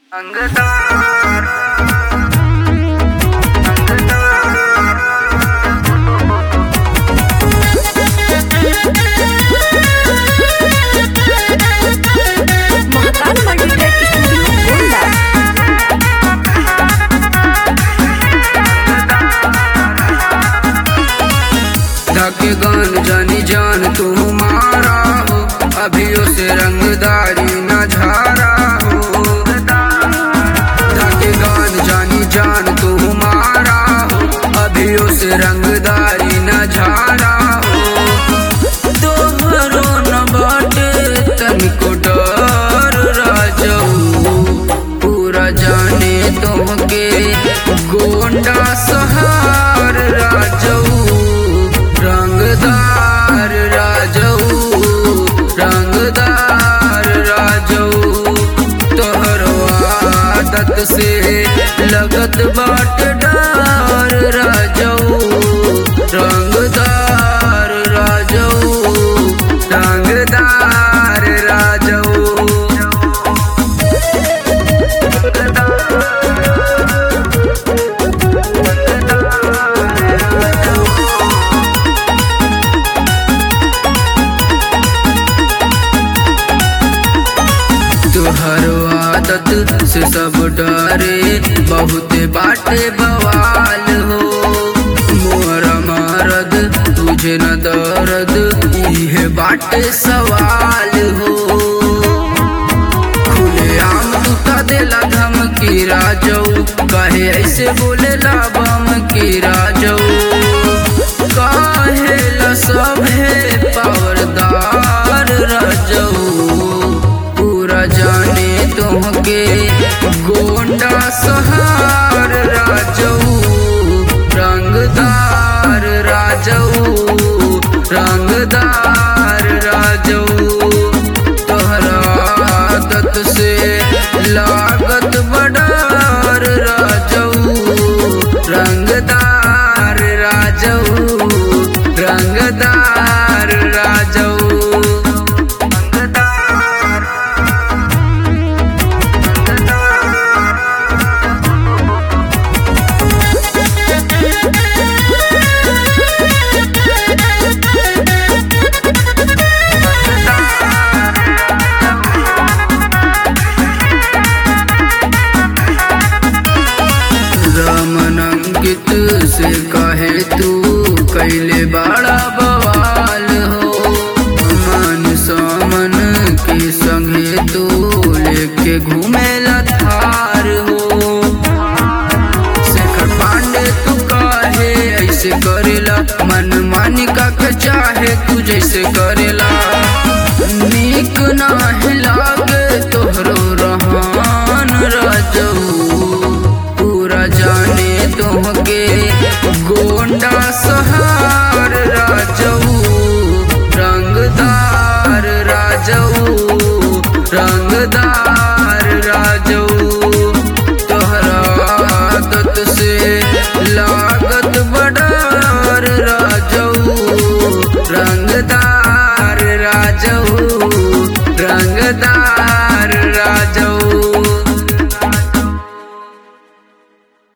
अंगदार Mahakal multiplex studio Gonda धके गान जानी जान तू मारा हो अभियो से रंगदारी न झारा हो धके गान जानी जान तू मारा हो अभियो से रंगदारी न झारा हो तोहरो न बाटे तनिको डर राजऊ पूरा जाने तुमके गोंडा सहार राजऊ रंगदार राजऊ रंगदार राजऊ तोहर आदत से लगत बाट डार राजऊ रंगदार राजऊ रंगदार राजऊ तुहर आदत से सब डरे बहुत बाटे बवाल हो मोरा मारद तुझे न दर्द इहे बाटे सवाल हो खुले आम तू का देला धमकी राजऊ कहे ऐसे बोलेला बम की राजऊ काहेला सभे पावरदार राजऊ पूरा जाने तुमके गोंडा सहार राजऊ रंगदार राजऊ रंगदार राजऊ तोहरा आदत से लागत बडार राजऊ रंगदार राजऊ रंगदार राजऊ रमन अंकित से कहे तू कैले बा